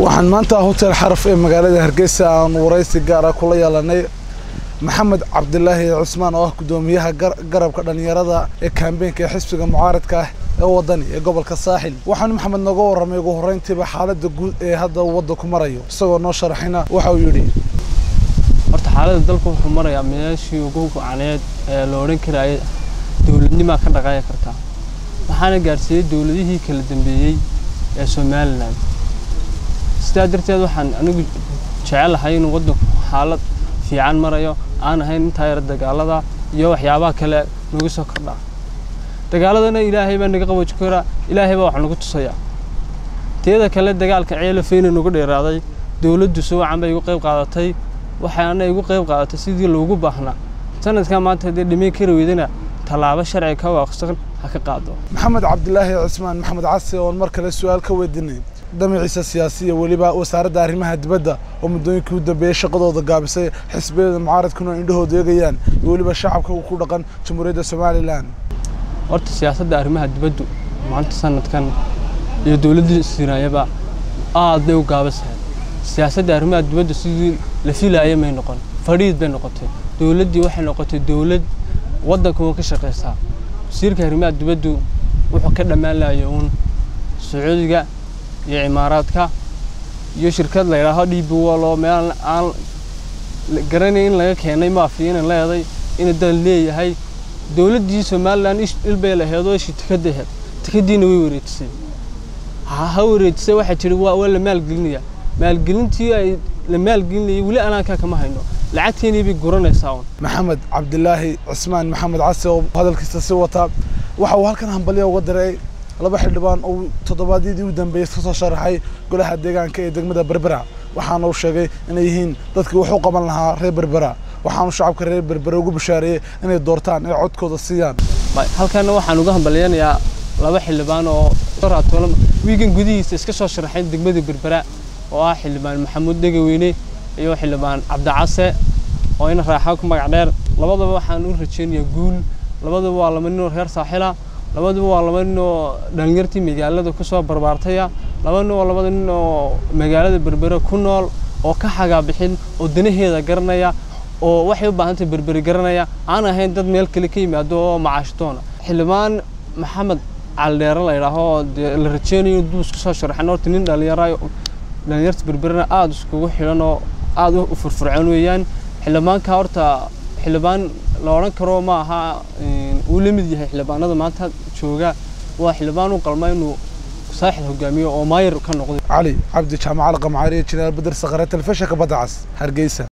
waxaan maanta hotel xaraf ee magaalada hargeysa aan waraysi gaar ah kula yeelanay maxamed cabdilaahi cusmaan oo ah guddoomiyaha garabka dhallinyarada ee kaambeenka ee xisbiga mucaaradka ah ee wadani ee gobolka saaxil waxaanu maxamed nooga warramay ugu horreyntiiba xaaladda guud ee hadda uu waddanku marayo isagoo noo sharaxina waxa uu yidhi horta xaaladda dalku wuxuu marayaa meeshii ugu gocaneed ee la odhan karayay dowladnimaa ka dhaqaaya kartaa waxaana gaadhsiiyey dowladihii kala dambeeyey ee somalilan sidaa darteed waxaan anigu jecelahay inuu waddanku xaalad fiican marayo aan ahayn intaa yar dagaalada iyo waxyaabaha kale nagu soo kordhaa dagaaladana ilaahay baa naga qaboojin karaa ilaahay baa wax nagu tusayaa teeda kale dagaalka ceelafeyna nagu dheeraaday dowladdu si wacan bay igu qayb qaadatay waxaana igu qayb qaadatay sidii loogu baahnaa sanadkan maanta haddii dhimayn kari weydana tallaabo sharci ka waafaqsan ha ka qaado maxamed cabdilaahi cusmaan maxamed casi oon mar kale su-aal ka weydiinay damaciisa siyaasiya weliba wasaaradda arrimaha dibadda oo muddooyinkii u dambeeyey shaqadooda gaabisay xisbiyada mucaaradkuna indhahooda eegayaan iyo weliba shacabka ku dhaqan jamhuuriyadda somalilan horta siyaasadda arrimaha dibaddu maanta sanadkan iyo dowladdii sinaayaba aad bay u gaabisahay siyaasadda arrimaha dibaddu sidii la filaaya may noqon fadhiid bay noqotay dowladdii waxay noqotay dowlad waddanka uun ka shaqaysaa wasiirka arrimaha dibaddu wuxuu ka dhammaan lahayo uun sacuudiga iyo cimaaraadka iyo shirkad la yidhaaho d b wall oo meel aan garanay in laga keenay maafiya inay leeday inay dal leeyahay dowladdii somalilan ilbay laheed oo ishi tikada aheed tikadiina way wareejisay ha wareejisay waxay tidhi waa la maalgelinayaa maalgelintii ay la maalgelinayay weli anaankaa kama hayno lacagteenii bay guranaysaa un maxamed cabdilaahi cusmaan maxamed casi oo hadalkiisa si wata waxa uu halkan hambalya uga diray laba xildhibaan oo toddobaadyadii u dambeeyey ka soo sharaxay golaha deegaanka ee degmada berbera waxaana uu sheegay inay yihiin dadkii wax u qaban lahaa reer berbera waxaanu shacabka reer berbera ugu bashaareeyey inay doortaan ay codkooda siiyaan halkana waxaan uga hambalyanayaa laba xildhibaan oo wiigan gudihiisa iska soo sharaxay degmada berbera oo ah xildhibaan maxamuud dhegaweyne iyo xildhibaan cabdicase oo ina raaxa ku magac dheer labadaba waxaan u rajeynayaa guul labadaba waa laba nin oo reer saaxila labaduba waa laba nin oo dhalinyartii magaalada ku soo barbaartaya laba nin oo labada nin oo magaalada berbere ku nool oo ka xagaa bixin oo danaheeda garanaya oo waxay u baahantahay berberi garanaya aan ahayn dad meel kale ka yimaado oo macaashtoona xildhibaan maxamed caldheere la yidhaaho oo dee la rajeynayo duu isku soo sharaxan horta nin dhalinyarayo dhalinyarta berberena aada iskugu xidhan oo aada u furfurcoon weeyaan xildhibaanka horta xildhibaan la odhan karo ma aha uu la mid yahay xildhibaanada maanta jooga waa xildhibaan u qalma inuu saaxid hogaamiyo oo maayir ka noqday cali cabdi jaamacal qamcaariye jinaal badar saqare telefishinka badda cas hargeysa